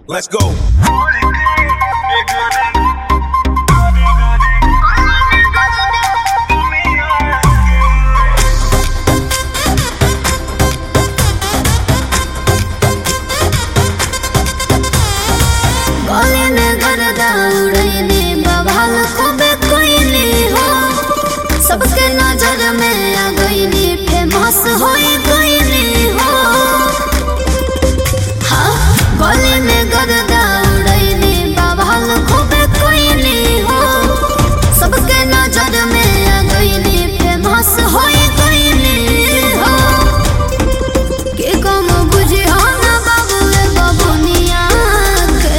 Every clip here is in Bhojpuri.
Let's go. गले में गर्दा उड़ैली बवाल खूबे कोइली हो सबके नजर में आ गईली फेमस होई गईली हो हाँ गले में गर्दा उड़ैली बवाल खूबे कोइली हो सबके नजर में आ गईली फेमस होई गईली हो के कम बुझी हो ना बाबू ए बबुनिया के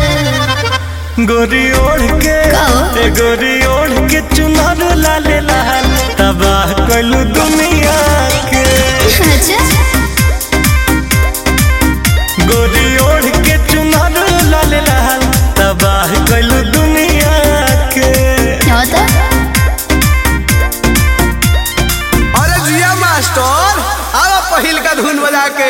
गोरी ओढ़ के कहो। ए गोरी ओढ़ के चुनर लाले लाल तबाह कलू दुनिया के अच्छा गोरी ओढ़ के चुनर लाले लाल तबाह कलू दुनिया के क्या होता अरे जिया मास्टर आवा पहिल का धुन बजा के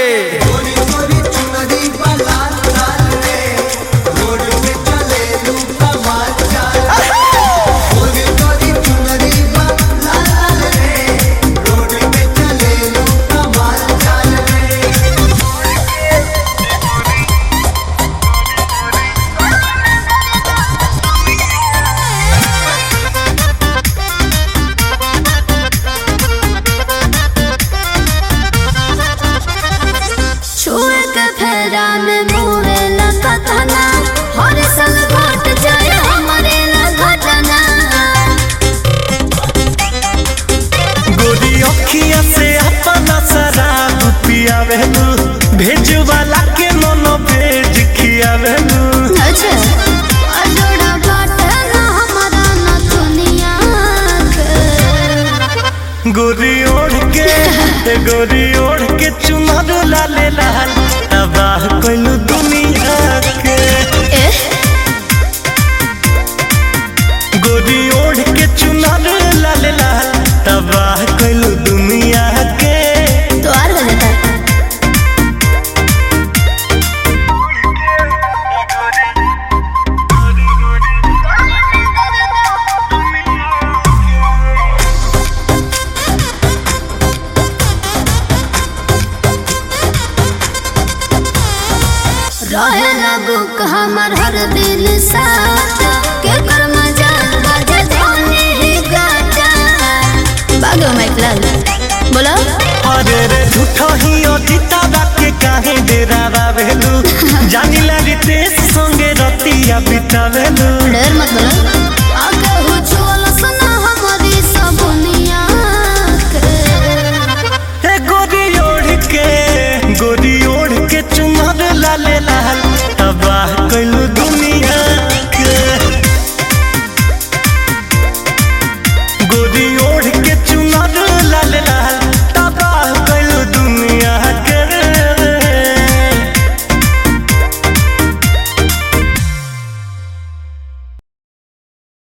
छुए के फेरा में मुहे लगतना हर साल घट जाए हमारे घटना गोरी अखिया से अपना शराब पियावेलू भेजवाला के मनो भेज खियावेलू अच्छा अजोड़ा बाटे ना हमारा ना दुनिया के गोरी ओढ़ के ए गोरी ओढ़ के चुनर लाले लाल तबाह कलू दुनिया के एह गोरी ओढ़ के चुनर लाले लाल तबाह कलू दुनिया के तो और हो जाता रहे लगू हमर हर दिल साथ के कर मजा बाजे धोनी ही गाजा बागो मैकलाल बोलो अरे रे झूठो ही अजिता के काहे डेरा बाबेलू जानिला रितेश संगे रतिया बितावेलू